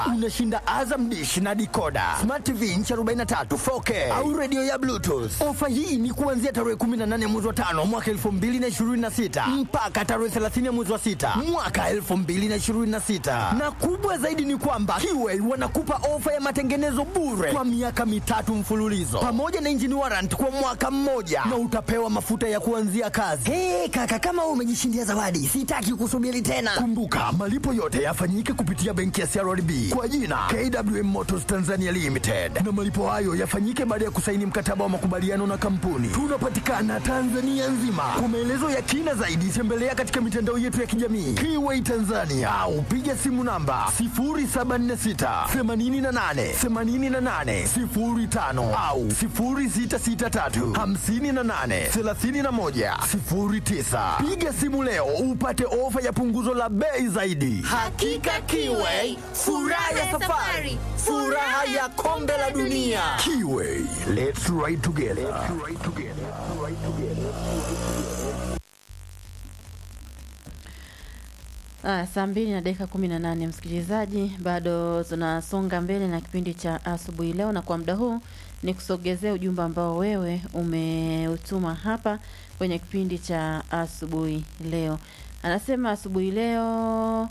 unashinda Azam Dish na dikoda, Smart TV inchi 43 4K au redio ya Bluetooth. Ofa hii ni kuanzia tarehe 18 mwezi wa tano mwaka 2026 mpaka tarehe 30 mwezi wa sita mwaka 2026, na kubwa zaidi ni kwamba Kiway wanakupa ofa ya matengenezo bure kwa miaka mitatu mfululizo pamoja na engine warrant kwa mwaka mmoja na utapewa mafuta ya kuanzia kazi. Hey, kaka kama wewe umejishindia zawadi, sitaki kusubiri tena. Kumbuka malipo yote yafanyike kupitia benki ya CRDB kwa jina KWM Motors Tanzania Limited, na malipo hayo yafanyike baada ya kusaini mkataba wa makubaliano na kampuni. Tunapatikana Tanzania nzima. Kwa maelezo ya kina zaidi, tembelea katika mitandao yetu ya kijamii Kiway Tanzania au piga simu namba 0746 88 88 05 au 0663 58 31 09. Piga simu leo upate ofa ya punguzo la bei zaidi. Hakika Kiway, furaha ya safari, furaha ya kombe la dunia. Kiway, let's ride together. Ah, saa mbili na dakika kumi na nane msikilizaji, bado tunasonga mbele na kipindi cha asubuhi leo, na kwa muda huu ni kusogezea ujumbe ambao wewe umeutuma hapa kwenye kipindi cha asubuhi leo. Anasema asubuhi leo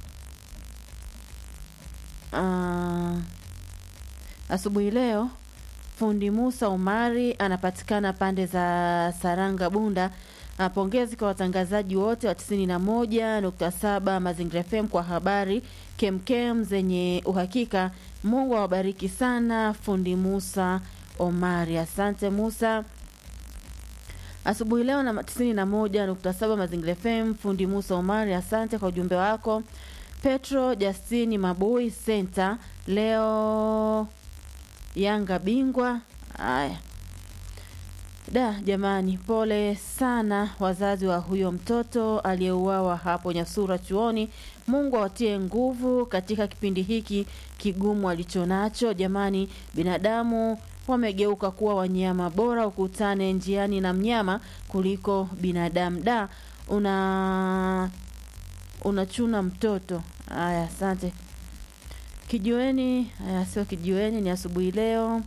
ah, asubuhi leo fundi Musa Umari anapatikana pande za Saranga Bunda. Ah, Pongezi kwa watangazaji wote wa 91.7 Mazingira FM kwa habari kemkem zenye uhakika. Mungu awabariki sana, fundi Musa Omari. Asante Musa. Asubuhi leo na 91.7 Mazingira FM, fundi Musa Omari, asante kwa ujumbe wako. Petro Justini Mabui Center, leo Yanga bingwa. Haya. Da, jamani, pole sana wazazi wa huyo mtoto aliyeuawa hapo Nyasura chuoni. Mungu awatie nguvu katika kipindi hiki kigumu alichonacho. Jamani, binadamu wamegeuka kuwa wanyama, bora ukutane njiani na mnyama kuliko binadamu. Da, una unachuna mtoto. Haya, asante. Kijiweni, haya sio kijiweni, ni asubuhi leo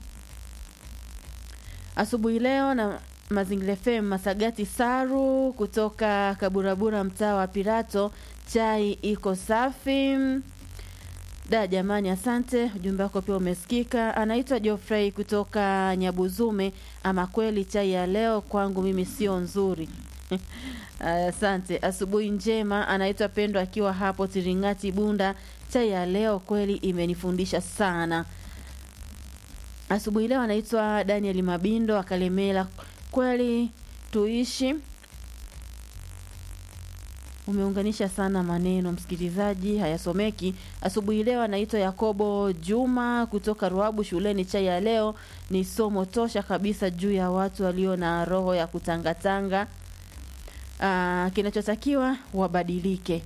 asubuhi leo na Mazingira FM Masagati Saru kutoka Kaburabura, mtaa wa Pirato. Chai iko safi. Da jamani, asante, ujumbe wako pia umesikika. Anaitwa Geoffrey kutoka Nyabuzume. Ama kweli chai ya leo kwangu mimi sio nzuri. Aya, Asante, asubuhi njema. Anaitwa Pendo akiwa hapo Tiringati Bunda. Chai ya leo kweli imenifundisha sana. Asubuhi leo anaitwa Daniel Mabindo akalemela. Kweli tuishi. Umeunganisha sana maneno msikilizaji, hayasomeki. Asubuhi leo anaitwa Yakobo Juma kutoka Ruabu shuleni. Chai ya leo ni somo tosha kabisa juu ya watu walio na roho ya kutangatanga. Aa, kinachotakiwa wabadilike.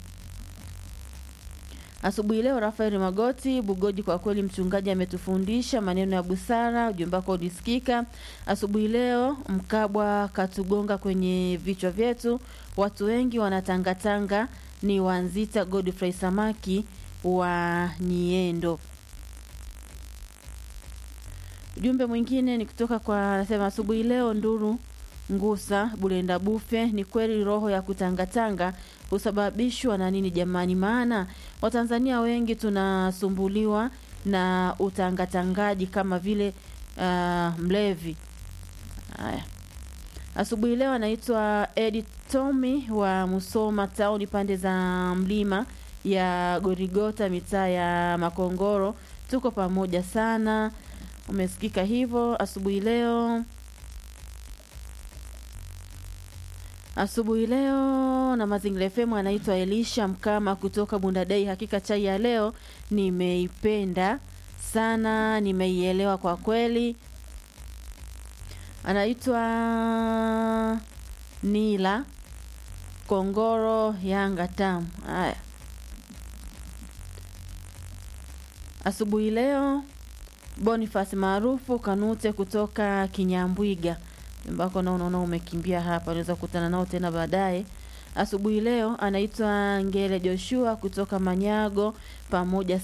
Asubuhi leo Rafael Magoti Bugoji, kwa kweli mchungaji ametufundisha maneno ya busara. Ujumbe wako ulisikika asubuhi leo. Mkabwa katugonga kwenye vichwa vyetu, watu wengi wanatangatanga. Ni Wanzita Godfrey Samaki wa Niendo. Ujumbe mwingine ni kutoka kwa anasema, asubuhi leo Nduru Ngusa Bulenda Bufe, ni kweli roho ya kutangatanga husababishwa na nini jamani? Maana Watanzania wengi tunasumbuliwa na utangatangaji kama vile uh, mlevi. Haya, asubuhi leo anaitwa Edi Tomi wa Musoma tauni pande za mlima ya Gorigota mitaa ya Makongoro. Tuko pamoja sana, umesikika hivyo asubuhi leo asubuhi leo na Mazingira FM anaitwa Elisha Mkama kutoka Bundadei. Hakika chai ya leo nimeipenda sana, nimeielewa kwa kweli. Anaitwa Nila Kongoro Yanga tamu. Haya, asubuhi leo Boniface maarufu Kanute kutoka Kinyambwiga ambako nao unaona umekimbia hapa, unaweza kukutana nao tena baadaye. Asubuhi leo anaitwa Ngele Joshua kutoka Manyago pamoja